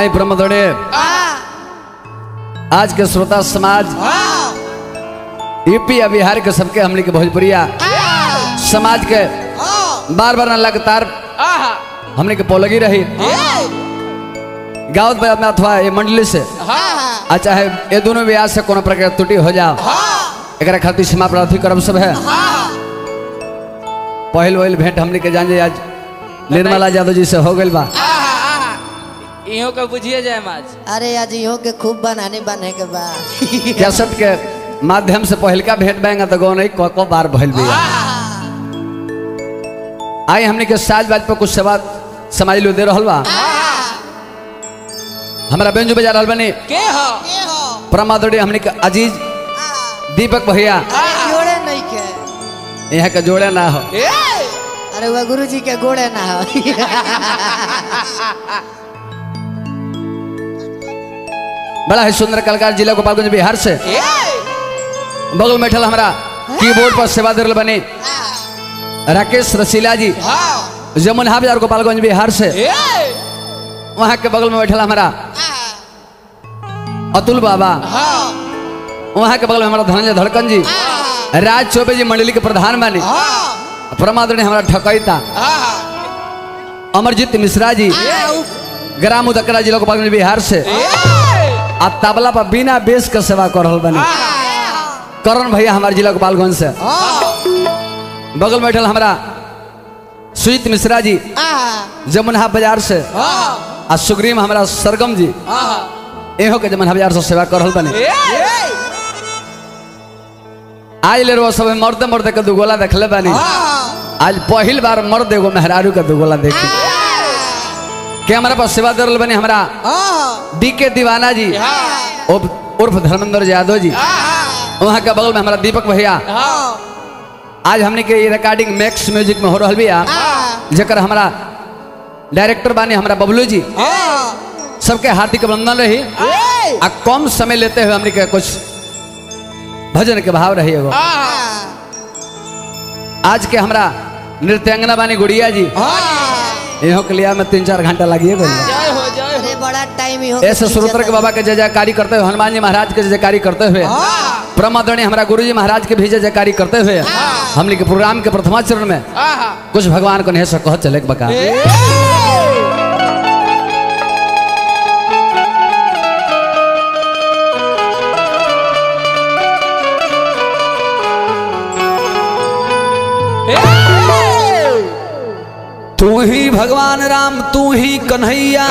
आई ब्रह्मदोड़े आज के श्रोता समाज यूपी या बिहार के सबके हमने के भोजपुरिया समाज के बार बार लगातार हमने के पोलगी रही गाँव में अथवा ये मंडली से आ चाहे ये दोनों ब्याह से कोनो प्रकार के त्रुटि हो जाओ एक खातिर क्षमा प्रार्थी करब सब है पहल वहल भेंट हमने के जान जाए आज निर्मला यादव जी से हो गई बा इहो के बुझिए जाए माज अरे आज इहो के खूब बनाने बने के बा कैसेट के माध्यम से पहलका भेंट बैंगा तो गौ नहीं को, को बार भइल भी आई हमने के साज बाज पर कुछ सेवा समाज लो दे रहल बा हमारा बेंजू बजा रहल बनी के हो परमादोड़ी हमने के अजीज दीपक भैया जोड़े नहीं के यहाँ के जोड़े ना हो ए अरे वह गुरु जी के गोड़े ना हो बड़ा है सुंदर कलाकार जिला गोपालगंज बिहार से ए बगल में बैठल हमारा कीबोर्ड पर सेवा दे रहल बनी राकेश रसीला जी हाँ जमुना बाजार गोपालगंज बिहार से ए वहाँ के बगल में बैठल हमारा अतुल बाबा हाँ वहाँ के बगल में हमारा धनंजय धड़कन जी राज चौबे जी मंडली के प्रधान बानी हाँ परमादरणी हमारा ठकैता हाँ अमरजीत मिश्रा जी ग्राम उदकरा जिला गोपालगंज बिहार से ए आ तबला पर बिना बेस के सेवा कर रहल बनी करण भैया हमारे जिला गोपालगंज से बगल में बैठल हमारा सुजीत मिश्रा जी जमुना बाजार से हाँ आ सुग्रीम हमारा सरगम जी हाँ एहो के जमुना बाजार से सेवा कर रहल बनी ए आज ले रो सब मर्द मर्द के दुगोला देखले बानी आज पहिल बार मर्द एगो मेहरारू के दुगोला देखी के हमारा पास सेवा दे रहल बनी हमारा डी के दीवाना जी उर्फ उर्फ धर्मेंद्र यादव जी वहाँ के बगल में हमारा दीपक भैया हाँ आज हमने के ये रिकॉर्डिंग मैक्स म्यूजिक में हो रहल बिया जकर हमारा डायरेक्टर बानी हमारा बबलू जी सबके हार्दिक अभिनंदन रही आ कम समय लेते हुए हमने के कुछ भजन के भाव रही एगो आज के हमरा नृत्यांगना बानी गुड़िया जी इहो के लिया में तीन चार घंटा लगिए गई जय हो जय अरे बड़ा टाइम इहो ऐसे श्रोत्र के बाबा के जय जयकारी करते हुए हनुमान जी महाराज के जय जयकारी करते हुए प्रमादरणी हमारा गुरु जी महाराज के भी जय जयकारी करते हुए हमने के प्रोग्राम के प्रथमा चरण में हाँ कुछ भगवान को नहीं से कह चले के बका तू ही भगवान राम तू ही कन्हैया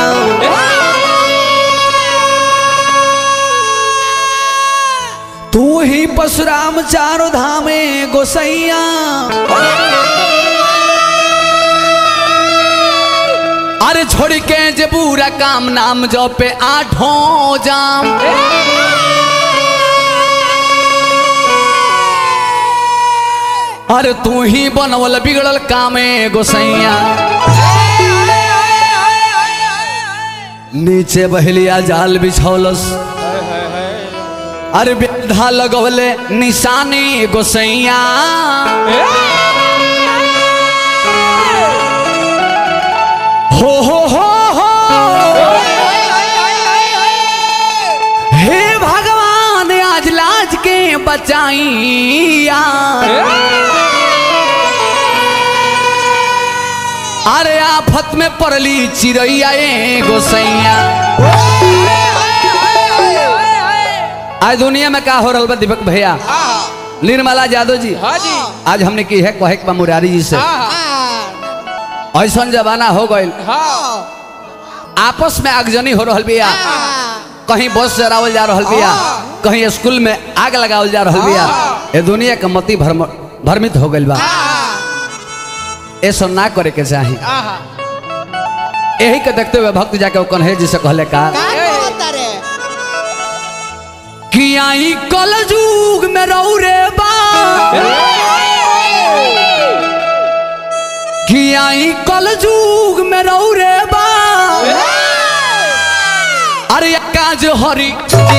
तू ही परशुराम चारों धामे गोसैया अरे छोड़ के जे बुरा काम नाम जो पे आठों जाम अरे तू ही बनवल बिगड़ल कामे गोसैया नीचे बहलिया जाल बिछौलस अरे बेधा लगवले निशानी गोसैया हो हो हो हो हे भगवान आज लाज के बचाइया अरे आफत में पड़ली चिड़ैया ए गोसैया आज दुनिया में का हो रहा बा दीपक भैया निर्मला यादव जी हाँ जी आज हमने की है कहे के बा मुरारी जी से ऐसा जमाना हो गई हाँ आपस में आगजनी हो रहल बिया कहीं बस जरावल जा रहल बिया कहीं स्कूल में आग लगावल जा रहल बिया ये दुनिया के मति भरम भ्रमित हो गइल बा ऐसा ना करे के चाही यही के देखते हुए भक्त जाके वो कन्हे जी से कहले का कि आई कल जुग में रहू रे बा कि आई कल जुग में रहू रे बा अरे काज हरी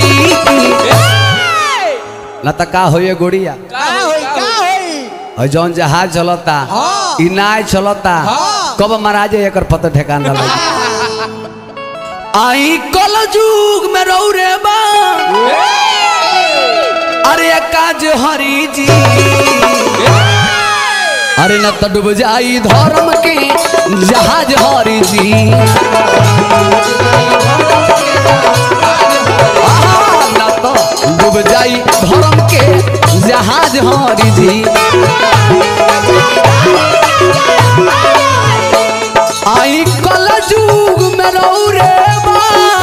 ना त का होइए गोड़िया और जौन जहाज चलता ई नाय चलता कब महाराज एकर पता ठेकान लगा आई कल जुग में रौ रे बा अरे काज हरी जी अरे न तो डूब जाई धर्म के जहाज हरी जी आहा, न तो डूब जाई धर्म के जहाज हरी जी आई कल जुग में रौ रे बा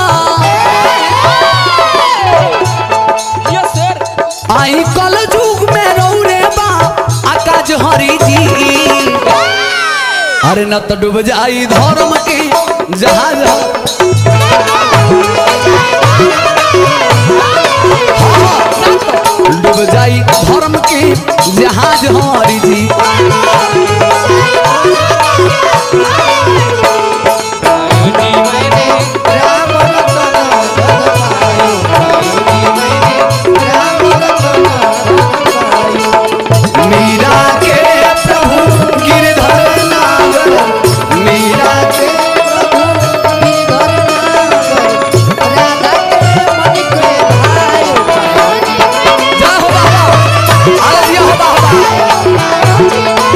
यस सर आई कल जुग में रौ रे बा आकाश हरी जी अरे न तो डूब जाई धर्म के जहाज हाँ, न तो डूब जाई धर्म के जहाज हरी जी राम रतन धन पायो राम रतन धन पायो मीरा के प्रभु गिरधर नागर मीरा के गिरधर नागर राधा के मणिक रे भायो जय हो बाबा अरे जय हो बाबा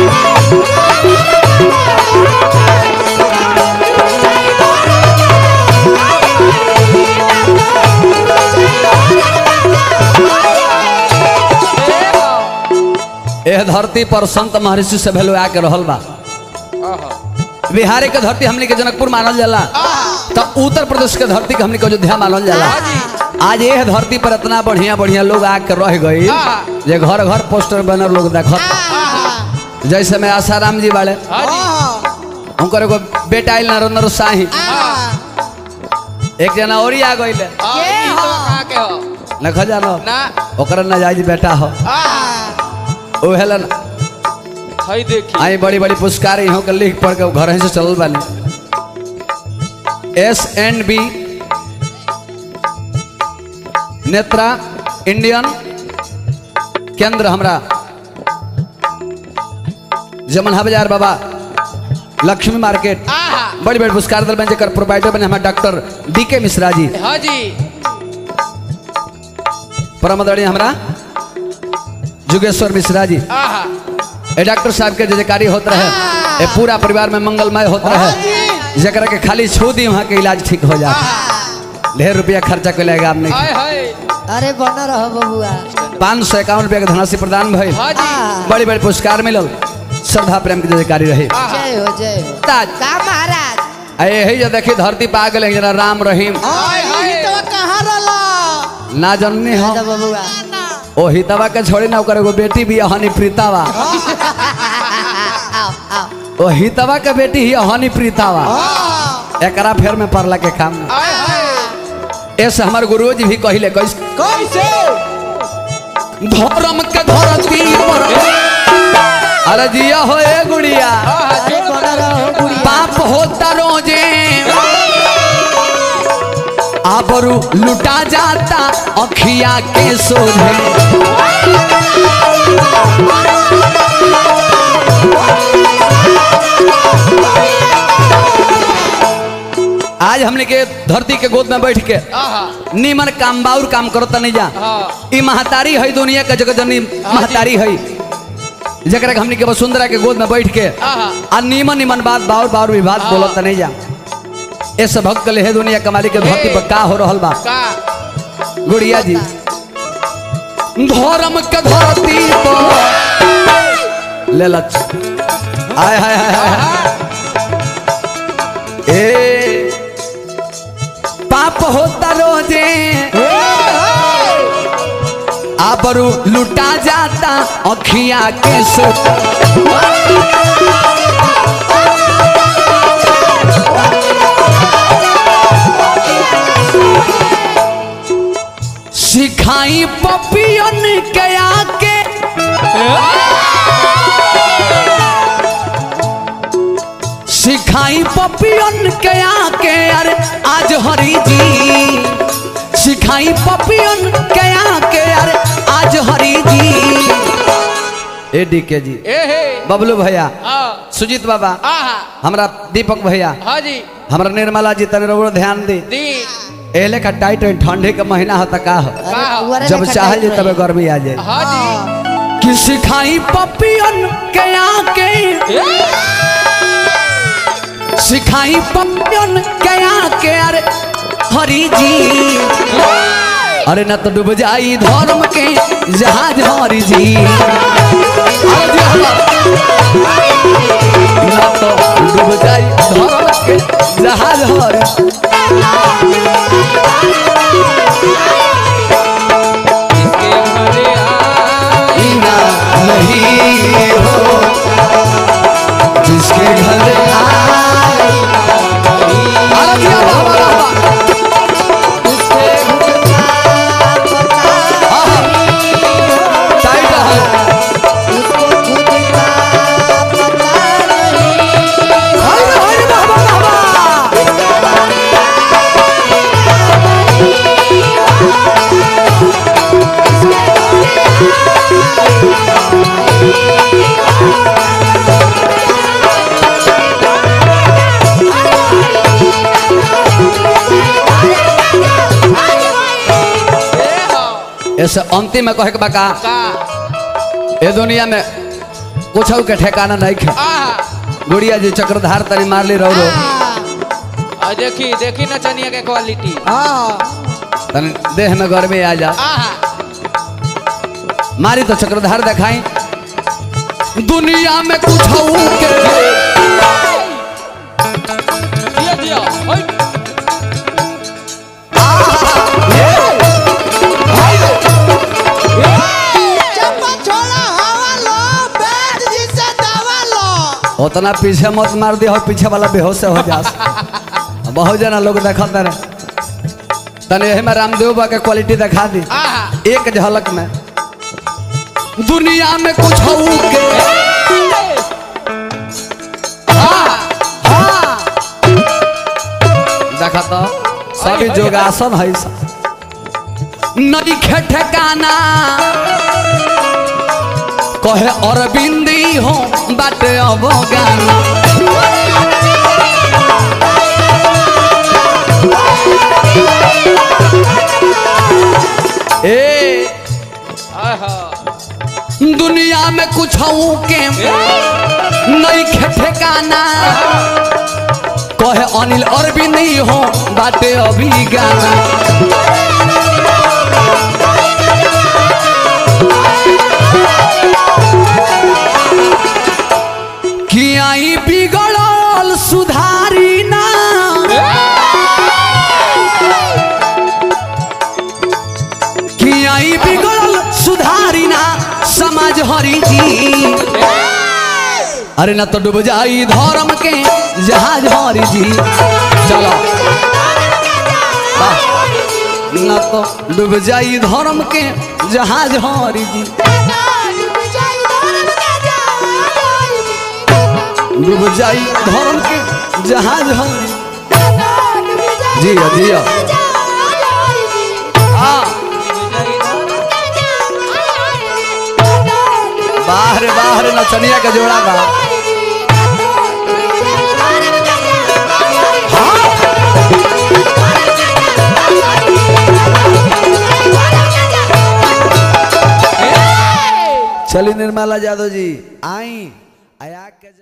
एह धरती पर संत महर्षि से भेलो आके रहल बा बिहार के धरती हमने के जनकपुर मानल जाला तो उत्तर प्रदेश के धरती के हमने के अयोध्या मानल जाला आज यह धरती पर इतना बढ़िया बढ़िया लोग आके रह गई जे घर घर पोस्टर बैनर लोग देखत जैसे में आसाराम जी बाड़े उनकर एगो बेटा आइल नरेंद्र शाही एक जना और ही आ गई न खजानो ना ओकर नाजायज बेटा हो ओ हेलन हई देखी आई बड़ी बड़ी पुरस्कार यहाँ के लिख पढ़ के घर से चलल बानी S N B Netra Indian केंद्र हमरा जमनहा बाजार बाबा लक्ष्मी मार्केट बड़ी बड़ी पुरस्कार दल बन जेकर प्रोवाइडर बने हमारे डॉक्टर डी के मिश्रा जी हाँ जी परमदड़ी हमरा जुगेश्वर मिश्रा जी आहा ए डॉक्टर साहब के जयकारी होत रहे ए पूरा परिवार में मंगलमय होत रहे जकरा के खाली छू दी वहाँ के इलाज ठीक हो जाए ढेर रुपया खर्चा कर लेगा आपने हाय हाय अरे बन रहो बबुआ पाँच सौ इक्यावन रुपया के धनराशि प्रदान भइल हाँ जी बड़ी बड़ी पुरस्कार मिलल श्रद्धा प्रेम के जयकारी रही जय हो जय हो ताज का महाराज आ यही जो देखी धरती पा गए जना राम रहीम हाय हाय तो कहाँ रला ना जननी हो राजा बबुआ ओ हितवा के छोड़ी ना ओकर एगो बेटी भी हनी प्रीतावा आओ आओ ओ हितवा के बेटी ही हनी प्रीतावा एकरा फेर में पड़ला के काम ना हाय हाय ऐसे हमारे गुरु जी भी कहिले कैसे कैसे धर्म के धरती पर अरे जिया हो ए गुड़िया अरे बन रहो बुढ़िया पाप होता रोजे आबरू लुटा जाता अखिया के सोझे आज हमने के धरती के गोद में बैठ के आहा नीमन काम बाउर काम करता नहीं जा हाँ ई महतारी है दुनिया के जगत जननी महतारी है जकरा के हमनी के वसुंधरा के गोद में बैठ के आहा आ नीमन नीमन बात बाउर बाउर भी बात बोलत नहीं जा ऐसे भक्त ले है दुनिया कमाली के धरती पर का हो रहल बा का गुड़िया जी धर्म के धरती पर ले लच आय हाय हाय हाय हाय। ए पाप होता रोजे आबरू लुटा जाता अखिया के सो सिखाई पपियन के आके सिखाई पपियन के आके अरे आज हरी जी सिखाई पपियन के आके अरे आज हरी जी ए डी के जी ए हे बबलू भैया आ सुजीत बाबा आहा हमरा दीपक भैया हाँ जी हमरा निर्मला जी तने रोड ध्यान दी दी एले का टाइट है ठंडे का महीना होता का हो उहरे जब लेखा चाहे टाइट जे रही। तबे गर्मी आ जाए हाँ जी कि सिखाई पपियन के आके सिखाई पपियन के आके अरे हरी जी अरे न तो डूब जाई धर्म के जहाज हरी जी अरे जी हमार। न तो डूब जाई धर्म के जहाज हरी इसके हरे आए ना नहीं हो जिसके घर आए अरे दिया वाह, वाह, वाह, वाह। उसके हुक्का पता आहा, टाइट है। उसको खुद का पता नहीं हाय रे, हाय रे, वाह, वाह, वाह, वाह। ए हाँ ऐसे अंतिम में कहे के बका का ए दुनिया में कुछ के ठिकाना नहीं खे आहा गुड़िया जी चक्रधार तरी मार ली रहो आ देखी देखी ना चनिया के क्वालिटी तनी देह में गर्मी आ जा आहा मारी तो चक्रधार दिखाई दुनिया में कुछ के दिया दिया ओए चप्पा छोड़ा हवा लो बैठ जिसे दवा लो उतना पीछे मत मार दिया और पीछे वाला बेहोश हो जा बहुत जना लोग देखते रहे तने यही में रामदेव बा के क्वालिटी दिखा दी आहा एक झलक में दुनिया में कुछ के आहा हाँ। देखा तो सभी योगासन है सब नदी खे ठिकाना कहे अरविंदी हो बाटे अब गाना ए आहा दुनिया में कुछ के नहीं खे ठिकाना कहे अनिल अरविंद ही हो बाटे अभी गाना कि आई बिगड़ल सुधारी ना कि आई बिगड़ल सुधारी ना समाज हरी जी अरे ना तो डूब जाई धर्म के जहाज हरी जी चलो वाह। ना तो डूब जाई धर्म के जहाज हरी जी डूब जाई धर्म के जहाज हरी जिया जिया हाँ बाहर बाहर नचनिया के जोड़ा बा चली निर्मला यादव जी आई आया के